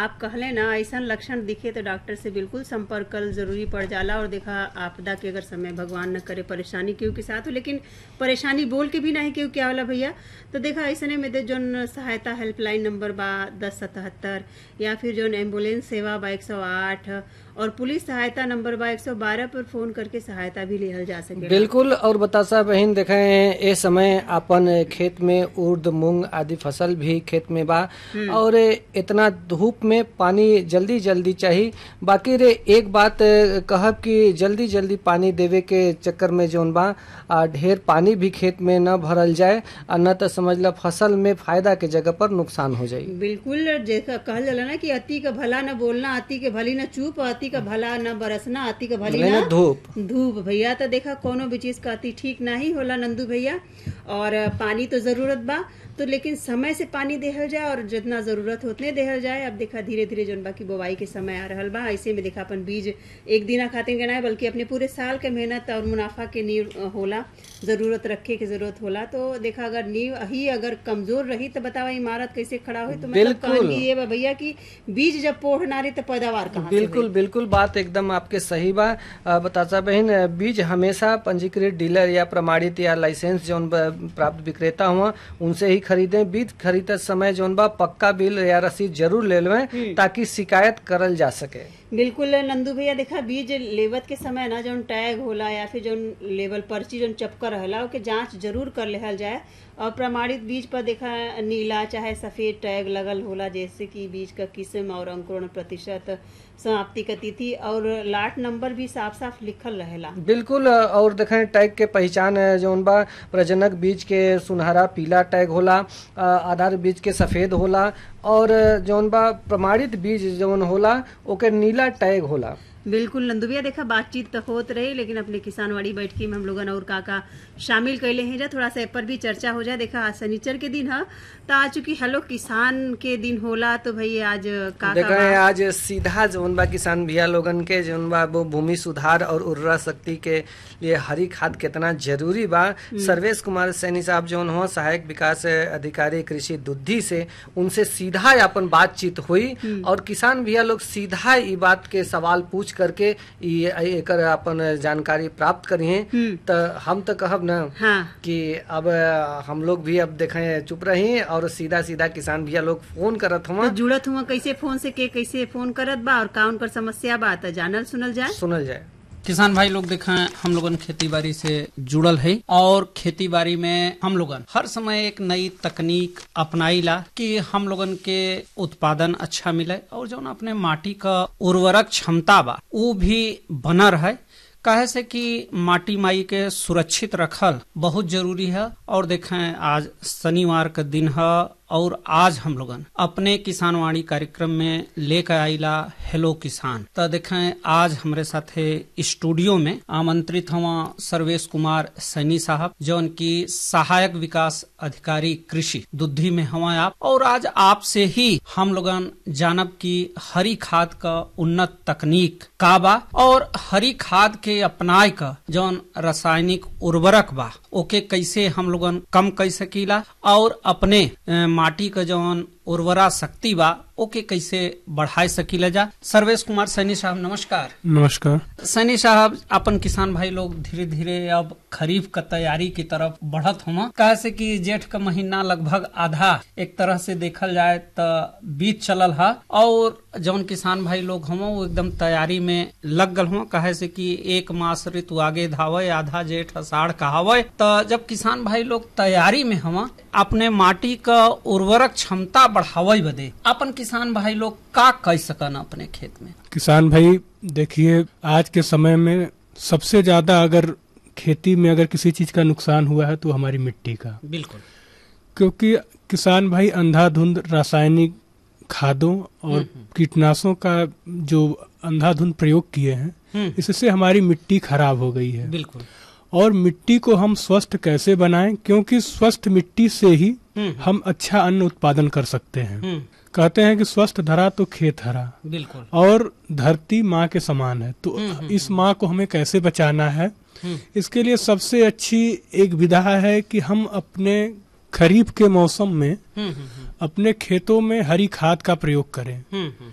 आप कहले ना ऐसा लक्षण दिखे तो डॉक्टर से बिल्कुल संपर्क कर जरूरी पड़ जाला और देखा आपदा के अगर समय भगवान न करे परेशानी केहू के साथ हो लेकिन परेशानी बोल के भी नहीं केहू क्या होला भैया तो देखा ऐसने में दे जोन सहायता हेल्पलाइन नंबर बा दस सतहत्तर या फिर जोन एम्बुलेंस सेवा बा एक सौ आठ और पुलिस सहायता नंबर बा एक सौ बारह पर फोन करके सहायता भी लिहल जा सके बिल्कुल और बतासा बहन देखे ए समय अपन खेत में उर्द मूंग आदि फसल भी खेत में बा और इतना धूप में पानी जल्दी जल्दी चाहिए बाकी रे एक बात कहब कि जल्दी जल्दी पानी देवे के चक्कर में जोन बा आ, ढेर पानी भी खेत में न भरल जाए और न तो समझ ला फसल में फायदा के जगह पर नुकसान हो जाए बिल्कुल जैसा कहल जाला ना कि अति का भला न बोलना अति के भली न चूप अति का भला न बरसना अति का भली भले न न धूप धूप भैया तो देखा कोनो भी चीज का अति ठीक नहीं होला नंदू भैया और पानी तो जरूरत बा तो लेकिन समय से पानी देहल जाए और जितना जरूरत हो उतने देहल जाए अब देखा धीरे धीरे जोन बा की बुवाई के समय आ रहल बा ऐसे में देखा अपन बीज एक दिना खातिर के ना बल्कि अपने पूरे साल के मेहनत और मुनाफा के नींव होला जरूरत रखे के जरूरत होला तो देखा अगर नींव ही अगर कमजोर रही तो बतावा इमारत कैसे खड़ा हुई तो मतलब बिल्कुल। कहानी ये बा भैया की बीज जब पोढ़ ना रही तो पैदावार कहाँ से बिल्कुल बिल्कुल बात एकदम आपके सही बा अ, बतासा बहन अ, बीज हमेशा पंजीकृत डीलर या प्रमाणित या लाइसेंस जौन बा, प्राप्त विक्रेता हुआ उनसे ही खरीदें बीज खरीदते समय जौन बा पक्का बिल या रसीद जरूर ले लेवें ताकि शिकायत करल जा सके बिल्कुल नंदू भैया देखा बीज लेवत के समय ना जौन टैग होला या फिर जौन लेवल पर्ची जौन चपका रहेला ओके जांच जरूर कर लेहल जाए और प्रमाणित बीज पर देखा नीला चाहे सफेद टैग लगल होला जैसे कि बीज का किस्म और अंकुरण प्रतिशत समाप्ति का तिथि और लाट नंबर भी साफ साफ लिखल रहेला बिल्कुल अ, और देखें टैग के पहचान अ, जौन बा प्रजनक बीज के सुनहरा पीला टैग होला अ, आधार बीज के सफेद होला और अ, जौन बा प्रमाणित बीज जौन होला ओके नीला टैग होला बिल्कुल नंदू भैया देखा बातचीत तो होत रही लेकिन अपने किसानवाड़ी बैठकी में हम लोगन और का का शामिल कैले हैं जा थोड़ा सा ए पर भी चर्चा हो जाए देखा आज शनिचर के दिन है तो आज चूंकि हेलो किसान के दिन होला तो भाई आज का का देखा बा? है आज सीधा जौन बा किसान भैया लोगन के जौन बा वो भूमि सुधार और उर्वरा शक्ति के लिए हरी खाद कितना जरूरी बा सर्वेश कुमार सैनी साहब जौन हो सहायक विकास अधिकारी कृषि दुद्धि से उनसे सीधा अपन बातचीत हुई और किसान भैया लोग सीधा ई बात के सवाल पूछ करके ई एकर अपन जानकारी प्राप्त करिए तो हम तो कहब ना हाँ कि अब हम लोग भी अब देखें चुप रही और सीधा सीधा किसान भैया लोग फोन करत हुआ तो जुड़त हुआ कैसे फोन से के कैसे फोन करत बा और का उनकर समस्या बा तो जानल सुनल जाए सुनल जाए किसान भाई लोग देखें हम लोगन खेती बाड़ी से जुड़ल है और खेती बाड़ी में हम लोगन हर समय एक नई तकनीक अपनाईला कि हम लोगन के उत्पादन अच्छा मिले और जो अपने माटी का उर्वरक क्षमता बा वो भी बना रहे कहे से कि माटी माई के सुरक्षित रखल बहुत जरूरी है और देखें आज शनिवार का दिन है और आज हम लोगन अपने किसानवाणी कार्यक्रम में लेकर आईला हेलो किसान तो देखें आज हमारे साथे स्टूडियो में आमंत्रित हुआ सर्वेश कुमार सैनी साहब जो उनकी सहायक विकास अधिकारी कृषि दुद्धि में हुआ आप और आज आपसे ही हम लोगन जानब की हरी खाद का उन्नत तकनीक का बा और हरी खाद के अपनाए का जौन रासायनिक उर्वरक बा ओके कैसे हम लोगन कम कर सकीला और अपने अ, माटी का जौन उर्वरा शक्ति बा ओके कैसे बढ़ाए सकीला जा सर्वेश कुमार सैनी साहब नमस्कार नमस्कार सैनी साहब अपन किसान भाई लोग धीरे धीरे अब खरीफ का तैयारी की तरफ बढ़त हुआ कहे से कि जेठ का महीना लगभग आधा एक तरह से देखल जाए तो बीत चलल है और जौन किसान भाई लोग हम वो एकदम तैयारी में लग गल हुआ कहे से कि एक मास ऋतु आगे धावे आधा जेठ अषाढ़ कहावे तो जब किसान भाई लोग तैयारी में हम अपने माटी का उर्वरक क्षमता बढ़ावे बदे अपन किसान भाई लोग का कह सकन अपने खेत में किसान भाई देखिए आज के समय में सबसे ज्यादा अगर खेती में अगर किसी चीज का नुकसान हुआ है तो हमारी मिट्टी का बिल्कुल क्योंकि किसान भाई अंधाधुंध रासायनिक खादों और कीटनाशों का जो अंधाधुंध प्रयोग किए हैं इससे हमारी मिट्टी खराब हो गई है बिल्कुल और मिट्टी को हम स्वस्थ कैसे बनाएं क्योंकि स्वस्थ मिट्टी से ही हम अच्छा अन्न उत्पादन कर सकते हैं हम्म कहते हैं कि स्वस्थ धरा तो खेत हरा बिल्कुल और धरती माँ के समान है तो इस माँ को हमें कैसे बचाना है इसके लिए सबसे अच्छी एक विधा है कि हम अपने खरीफ के मौसम में हम्म हम्म अपने खेतों में हरी खाद का प्रयोग करें हम्म हम्म